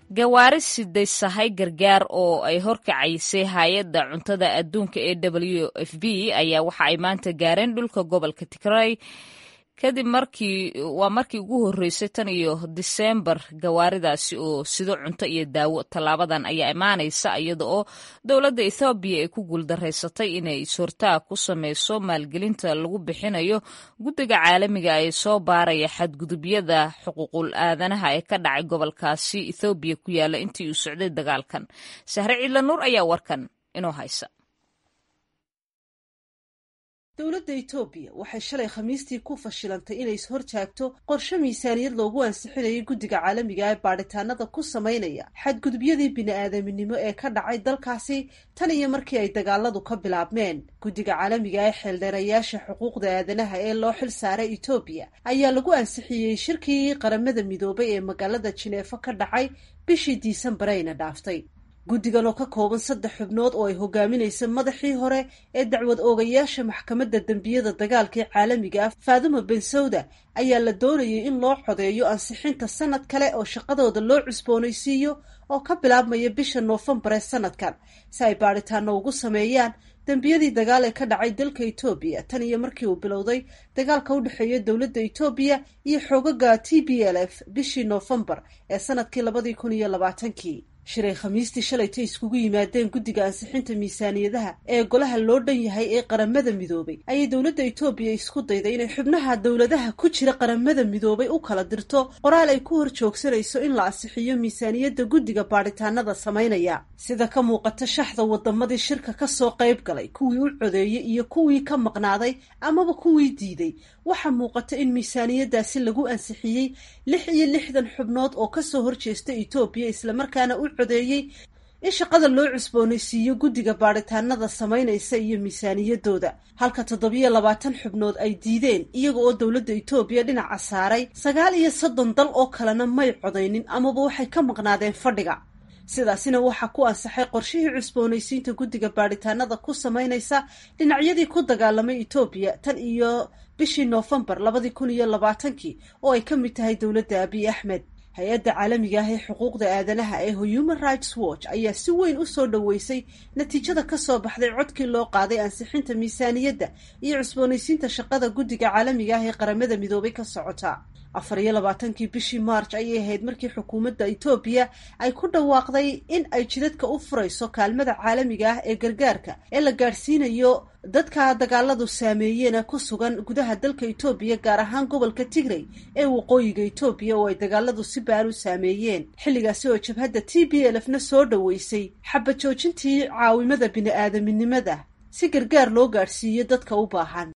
gawaari siday sahay gargaar oo ay horkacaysay hay-adda cuntada adduunka ee w f b ayaa waxa ay maanta gaareen dhulka gobolka tigray kadib markii waa markii ugu horreysay tan iyo diseembar gawaaridaasi oo sido cunto iyo daawo tallaabadan ayaa imaanaysa iyada oo dowladda ethoobiya ay ku guuldaraysatay inay is-hortaag ku sameyso maalgelinta lagu bixinayo guddiga caalamiga ee soo baaraya xadgudubyada xuquuqul aadanaha ee ka dhacay gobolkaasi ethoobiya ku yaala intii uu socday dagaalkan sahre ciidla nuur ayaa warkan inoo haysa dowladda etoobiya waxay shalay khamiistii ku fashilantay inay is-hortaagto qorshe miisaaniyad loogu ansixinayay guddiga caalamiga ee baadhitaanada ku samaynaya xadgudubyadii bini-aadaminimo ee ka dhacay dalkaasi tan iyo markii ay dagaaladu ka bilaabmeen guddiga caalamiga ee xeeldheerayaasha xuquuqda aadanaha ee loo xil saaray etoobiya ayaa lagu ansixiyey shirkii qaramada midoobay ee magaalada jineefo ka dhacay bishii diisambareyna dhaaftay guddigan oo ka kooban saddex xubnood oo ay hogaaminaysa madaxii hore ee dacwad oogayaasha maxkamadda dembiyada dagaalkii caalamiga ah faaduma bensawda ayaa la doonayay in loo codeeyo ansixinta sanad kale oo shaqadooda loo cusboonaysiiyo oo ka bilaabmaya bisha noofembar ee sanadkan si ay baadhitaano ugu sameeyaan dembiyadii dagaal ee ka dhacay dalka etoobiya tan iyo markii uu bilowday dagaalka u dhexeeya dowladda etoobiya iyo xoogaga t b l f bishii noofembar ee sanadkii labadii kun iyo labaatankii shiray khamiistii shalaytay iskugu yimaadeen guddiga ansixinta miisaaniyadaha ee golaha loo dhan yahay ee qaramada midoobay ayay dowladda etoobiya isku dayday inay xubnaha dowladaha ku jira qaramada midoobay u kala dirto qoraal ay ku hor joogsanayso in la ansixiyo miisaaniyadda guddiga baadhitaanada samaynaya sida ka muuqata shaxda wadamadii shirka kasoo qayb galay kuwii u codeeyey iyo kuwii ka maqnaaday amaba kuwii diiday waxaa muuqata in miisaaniyadaasi lagu ansixiyey lix iyo lixdan xubnood oo kasoo horjeesta etoobiya islamarkaana u codeeyey in shaqada loo cusboonaysiiyo guddiga baadhitaanada samaynaysa iyo miisaaniyadooda halka toddobiyo labaatan xubnood ay diideen iyaga oo dowladda etoobiya dhinaca saaray sagaal iyo soddon dal oo kalena may codaynin amaba waxay ka maqnaadeen fadhiga sidaasina waxaa ku ansaxay qorshihii cusboonaysiinta guddiga baadhitaanada ku samaynaysa dhinacyadii ku dagaalamay etoobiya tan iyo bishii noofembar labadii kun iyo labaatankii oo ay ka mid tahay dowladda abiy axmed hay-adda caalamiga ah ee xuquuqda aadanaha ee human rights watch ayaa si weyn u soo dhoweysay natiijada kasoo baxday codkii loo qaaday ansixinta miisaaniyadda iyo cusboonaysiinta shaqada guddiga caalamiga ah ee qaramada midoobay ka socota afar iyo labaatankii bishii march ayay ahayd markii xukuumadda etoobiya ay ku dhawaaqday in ay jidadka u furayso kaalmada caalamiga ah ee gargaarka ee la gaadhsiinayo dadka dagaaladu saameeyeen ku sugan gudaha dalka etoobiya gaar ahaan gobolka tigray ee waqooyiga etoobiya oo ay dagaaladu si baan u saameeyeen xilligaasi oo jabhadda t b l f na soo dhoweysay xaba joojintii caawimada bini-aadaminimada si gargaar loo gaadhsiiyo dadka u baahan